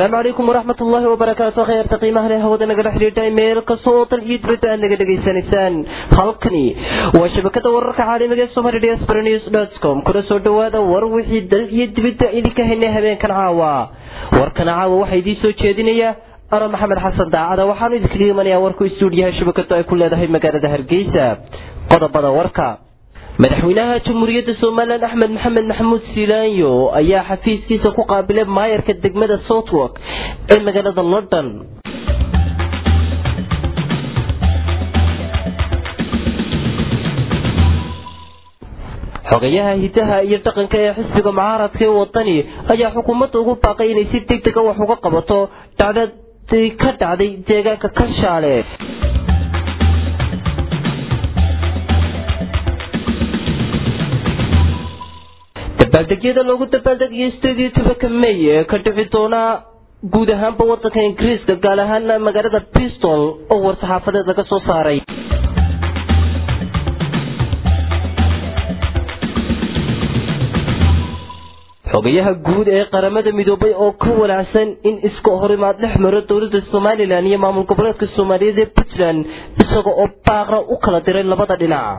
asalaamu calaykum waraxmat ullaahi wabarakaatu kheyrta qiimaha leh hawada nagala xidhiidha meel kasta oo dal iyo dibadda aad naga dhegaysanaysaan halkani waa shabakada wararka caalamiga ee somali diaspora news dot com kuna soo dhawaada war wixii dal iyo dibadda idinka haynay habeenkan caawa warkana caawa waxaa idiin soo jeedinaya ana maxamed xasan daacada waxaanu idinkaga imanayaa warku istuudiyaha shabakadu ay ku leedahay magaalada hargeysa qodobada warka madaxweynaha jamhuuriyadda somalilan axmed maxamed maxamuud silaanyo ayaa xafiiskiisa ku qaabilay maayarka degmada southwark ee magaalada london xogayaha hidaha iyo dhaqanka ee xisbiga mucaaradka ee wadani ayaa xukuumadda ugu baaqay inay si deg dega wax uga qabato dhacdadii ka dhacday deegaanka kashaale dabaaldegyada loogu dabaaldegayo sideed iyo tobanka may ee ka dhici doona guud ahaanba wadanka ingiriiska gaar ahaana magaalada bristol oo war-saxaafadeed laga soo saaray xogayaha guud ee qaramada midoobay oo ka wanaacsan in iska horimaad dhex maro dowlada somalilan iyo maamul goboleedka soomaaliyeed ee puntland isaga oo baaqra u kala diray labada dhinac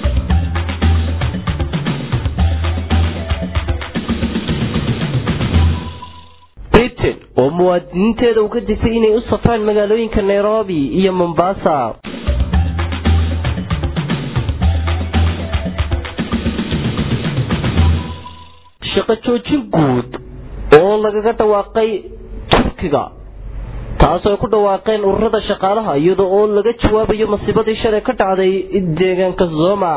britain oo muwaadiniinteeda uga disay inay u safraan magaalooyinka nairobi iyo mombasa shaqo joojin guud oo lagaga dhawaaqay turkiga taasoo ay ku dhawaaqeen ururada shaqaalaha iyada oo laga jawaabayo masiibadii shalay ka dhacday deegaanka zoma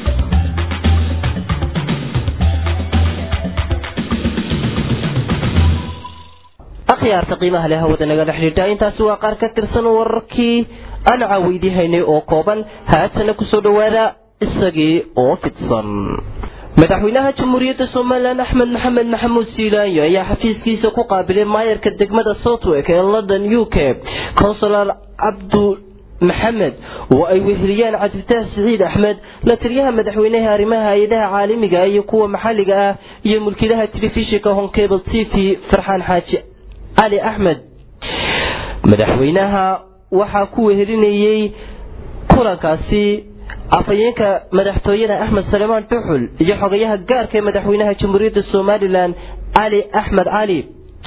akhyaarta qiimaha leh hawada nagala xidhiidha intaasi waa qaar ka tirsan wararkii aan caaweydihaynay oo kooban haatana kusoo dhawaada isagii oo fidsan madaxweynaha jamhuuriyadda somalilan axmed maxamed maxamuud siilaanyo ayaa xafiiskiisa ku qaabilay maayarka degmada southwark ee london u k consular cabdu maxamed oo ay weheliyaan cabdifataah siciid axmed la taliyaha madaxweynaha arrimaha hay-adaha caalamiga iyo kuwa maxalliga ah iyo mulkiilaha telefishinka honkable t v farxaan xaaji cali axmed madaxweynaha waxaa ku wehelinayey kulankaasi afhayeenka madaxtooyada axmed salemaan duxul iyo xogayaha gaarka ee madaxweynaha jamhuuriyadda somalilan cali axmed cali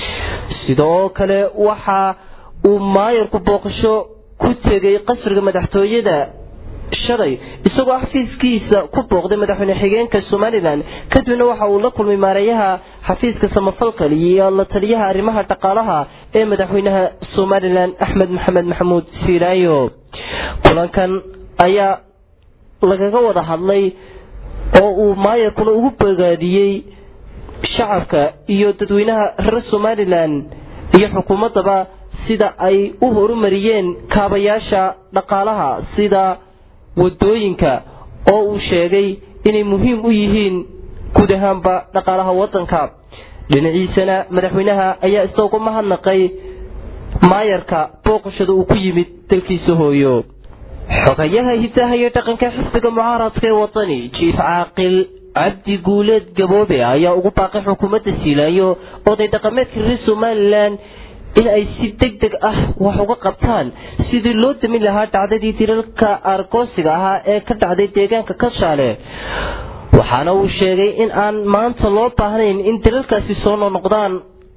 sidoo kale waxa uu maayarku booqasho ku tegay qasriga madaxtooyada shalay isagoo xafiiskiisa ku booqday madaxweyne xigeenka somalilan kadibna waxa uu la kulmay maareeyaha xafiiska samafalka iyo la taliyaha arrimaha dhaqaalaha ee madaxweynaha somalilan axmed maxamed maxamuud siilaayo kulankan ayaa lagaga wada hadlay oo uu maayarkuna ugu bogaadiyey shacabka iyo dadweynaha reer somalilan iyo xukuumaddaba sida ay u horumariyeen kaabayaasha dhaqaalaha sida wadooyinka oo uu sheegay inay muhiim u yihiin guud ahaanba dhaqaalaha wadanka dhinaciisana madaxweynaha ayaa isagoo mahadnaqay maayarka booqashada uu ku yimid dalkiisa hooyo xogayaha hidaha iyo dhaqanka xisbiga mucaaradka ee wadani jiif caaqil cabdi guuleed gaboobe ayaa ugu baaqay xukuumadda siilaayo oday dhaqameedka reer somalilan in ay si deg deg ah wax uga qabtaan sidii loo damin lahaa dhacdadii dilalka argoosiga ahaa ee ka dhacday deegaanka kashaale waxaana uu sheegay in aan maanta loo baahnayn in dilalkaasi soo noqnoqdaan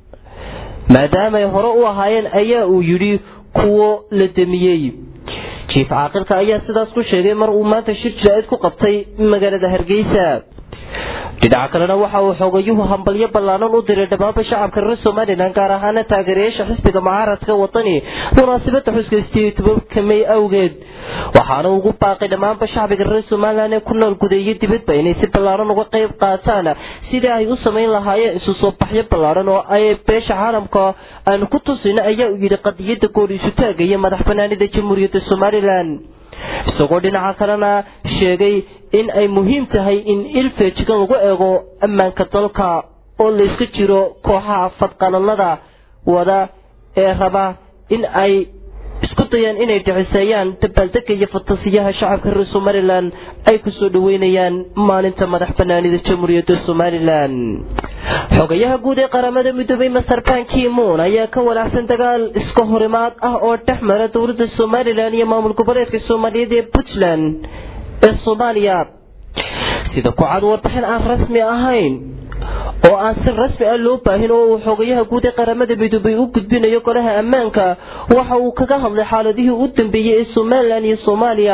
maadaamaay hore u ahaayeen ayaa uu yidhi kuwo la damiyey jiif caaqilka ayaa sidaas ku sheegay mar uu maanta shir jilaa-id ku qabtay magaalada hargeysa dhinaca kalena waxa uu xoogayuhu hambalyo ballaanan u diray dhammaanba shacabka reer somalilan gaar ahaana taageerayaasha xisbiga mucaaradka wadani munaasabada xuska sideed tobanka may awgeed waxaana ugu baaqay dhammaanba shacbiga reer somalilan ee ku nool gudeeyo dibadba inay si ballaaran uga qayb qaataan sidii ay u samayn lahaayeen isu soo baxyo ballaaran oo ay beesha caalamka aanu ku tusino ayaa u yidhi qadiyada gool isu taaga iyo madax banaanida jamhuuriyadda somalilan isagoo dhinaca kalena sheegay in ay muhiim tahay in ilfejigan lagu eego ammaanka dalka oo layska jiro kooxaha fadqalalada wada ee raba in ay isku dayaan inay dhiciseeyaan dabaaldega iyo fatasiyaha shacabka reer somalilan ay kusoo dhaweynayaan maalinta madax banaanida jamhuuriyadda somalilan xogayaha guud ee qaramada midoobay master ban kimon ayaa ka walaacsan dagaal iska horimaad ah oo dhex mara dowladda somalilan iyo maamul goboleedka soomaaliyeed ee puntland ee soomaaliya sida ku cad warbixin aan rasmi ahayn oo aan si rasmi ah loo baahin oo uu xogayaha guud ee qaramada midoobay u gudbinayo golaha ammaanka waxa uu kaga hadlay xaaladihii u dambeeyey ee somalilan iyo soomaaliya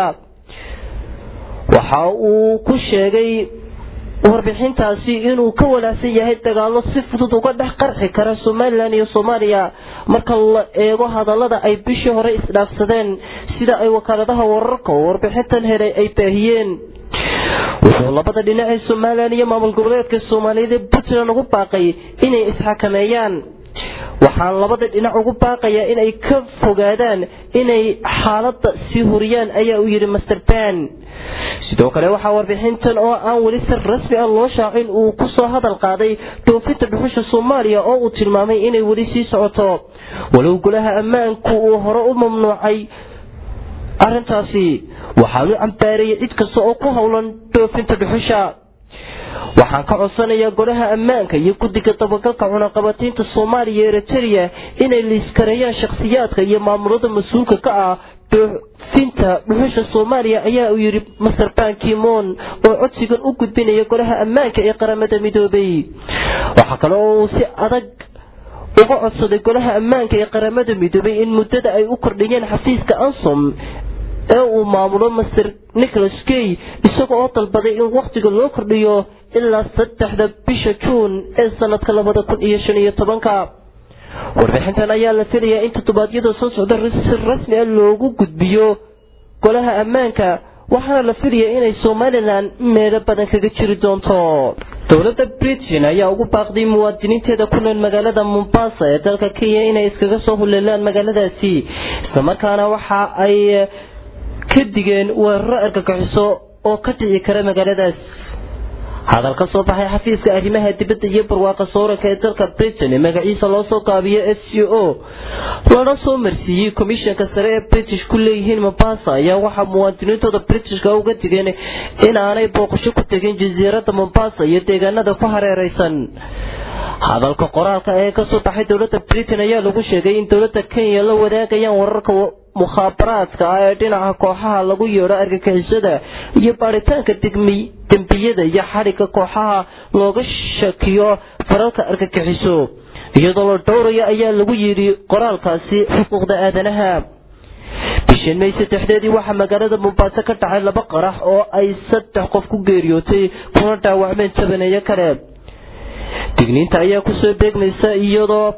waxa uu ku sheegay warbixintaasi inuu ka walaacsan yahay dagaallo si fudud uga dhex qarxi kara somalilan iyo soomaaliya marka la eego hadallada ay bishii hore isdhaafsadeen sida ay wakaaladaha wararka oo warbixintan helay ay baahiyeen wuxuu labada dhinac ee somalilan iyo maamul goboleedka soomaaliyeed ee puntland ugu baaqay inay isxakameeyaan waxaan labada dhinac ugu baaqayaa inay ka fogaadaan inay xaaladda sii huriyaan ayaa uu yidhi master ban sidoo kale waxaa warbixintan oo aan weli si rasmi ah loo shaacin uu ku soo hadal qaaday dhoofinta dhuxusha soomaaliya oo uu tilmaamay inay weli sii socoto walow golaha ammaanku uu hore u mamnuucay arrintaasi waxaan u cambaareeyay cid kasta oo ku howlan dhoofinta dhuxusha waxaan ka codsanayaa golaha ammaanka iyo guddiga dabagalka cunaqabataynta soomaaliya iyo eritrea inay liiskareeyaan shakhsiyaadka iyo maamulada mas-uulka ka ah dhoofinta dhuxusha soomaaliya ayaa uu yidhi master ban kimon oo codsigan u gudbinaya golaha ammaanka ee qaramada midoobay waxaa kale oo uu si adag uga codsaday golaha ammaanka ee qaramada midoobay in muddada ay u kordhiyeen xafiiska ansom ee uu maamulo master nicholas gay isaga oo dalbaday in wakhtiga loo kordhiyo ilaa saddexda bisha juun ee sanadka labada kun iyo shan iyo tobanka warbixintan ayaa la filayaa in toddobaadyada soo socda si rasmi ah loogu gudbiyo golaha ammaanka waxaana la filayaa inay somalilan meelo badan kaga jiri doonto dowladda britain ayaa ugu baaqday muwaadiniinteeda ku nool magaalada mombasa ee dalka kenya inay iskaga soo huleelaan magaaladaasi islamarkaana waxa ay ka digeen weeraro argagixiso oo ka dhici kara magaaladaas hadal ka soo baxay xafiiska arrimaha dibadda iyo barwaaqa sooranka ee dalka britain ee magaciisa loo soo gaabiyo s c o lana soo marsiiyey komishanka sare ee british ku leeyihiin mombasa ayaa waxaa muwaadiniintooda britishka uga digeen inaanay booqasho ku tegin jasiiradda mombasa iyo deegaanada ku hareereysan hadalka qoraalka ee kasoo baxay dowladda britain ayaa lagu sheegay in dowladda kenya la wadaagayaan wararka mukhaabaraadka ah ee dhinaca kooxaha lagu yeedho argagixisada iyo baaritaanka dembiyada iyo xadhigga kooxaha looga shakiyo faralka argagixiso iyadoo la dhowraya ayaa lagu yidhi qoraalkaasi xuquuqda aadanaha bishan may saddexdeedii waxaa magaalada mombaaso ka dhacay laba qarax oo ay saddex qof ku geeriyootay kuna dhaawacmeen tabaneeyo kale digniinta ayaa kusoo beegmaysa iyadoo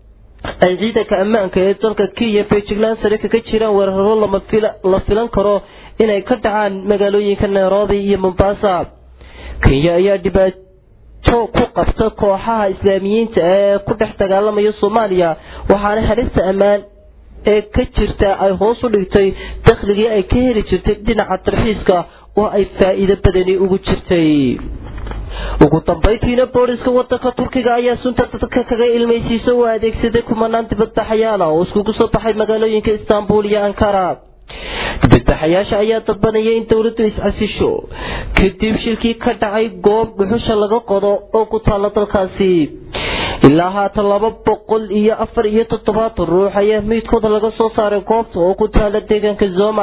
ay ciidanka ammaanka ee dalka kenya beijigland sare kaga jiraan weeraro la filan karo inay ka dhacaan magaalooyinka nairobi iyo mombasa kenya ayaa dhibaato ku qabta kooxaha islaamiyiinta ee ku dhex dagaalamaya soomaaliya waxaana halista ammaan ee ka jirta ay hoos u dhigtay dakhligii ay ka heli jirtay dhinaca tarxiiska oo ay faa'iido badani ugu jirtay ugu dambayntiina booliska wadanka turkiga ayaa sunta dadka kaga ilmaysiisa u adeegsaday kumanaan dibadbaxayaal ah oo iskugu soo baxay magaalooyinka istaanbul iyo ankara dibadbaxayaasha ayaa dalbanaya in dowladdu iscasisho kadib shilkii ka dhacay goob dhuxusha laga qodo oo ku taalla dalkaasi ilaa haatan laba boqol iyo afar iyo toddobaatan ruux ayaa meydkooda laga soo saaray goobta oo ku taalla deegaanka zoma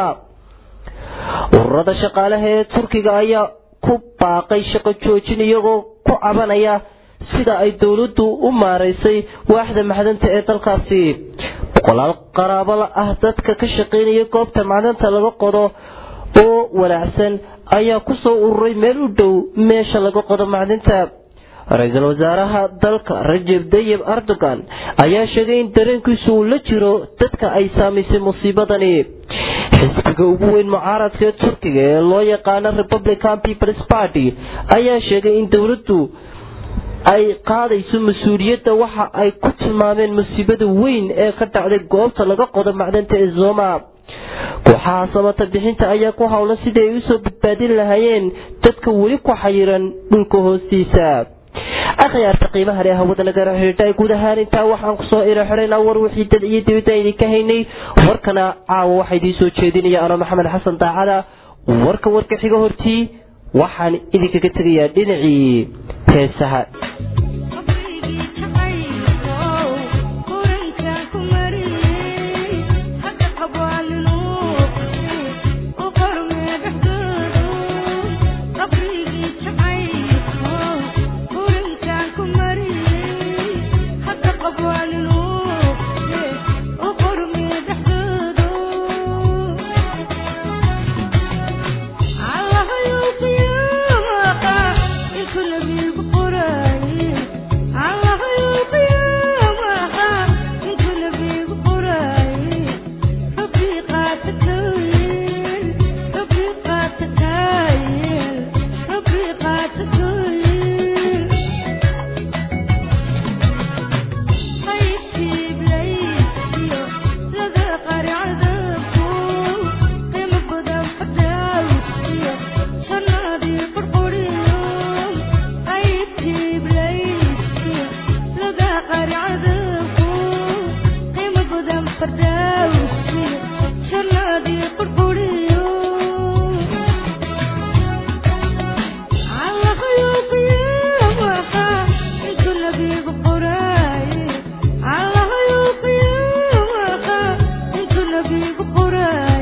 ururada shaqaalaha ee turkiga ayaa ku baaqay shaqo joojin iyagoo ku cabanaya sida ay dowladdu u maaraysay waaxda macdanta ee dalkaasi boqolaal qaraabala ah dadka ka shaqaynaya goobta macdanta laga qodo oo walaacsan ayaa ku soo ururay meel u dhow meesha laga qodo macdinta ra-iisul wasaaraha dalka rajeb dayib erdogan ayaa sheegay in dareenkiisu uu la jiro dadka ay saamaysay musiibadani xisbiga ugu weyn mucaaradka ee turkiga ee loo yaqaano republican peoples party ayaa sheegay in dowladdu ay qaadayso mas-uuliyadda waxa ay ku tilmaameen musiibada weyn ee ka dhacday goobta laga qodo macdanta ee zoma kooxaha samata bixinta ayaa ku howlan sidii ay usoo badbaadin lahaayeen dadka weli ku xayiran dhulka hoostiisa akhyaarta qiimaha leh hawada nagala xidhiidha guud ahaan intaa waxaan kusoo iro xidhaynaa war wixii dad iyo dibadda idinka haynay warkana caawa waxaa idiin soo jeedinaya anoo maxamed xasan daacada warka warka xiga hortii waxaan idinkaga tegayaa dhinacii heesaha Qur'an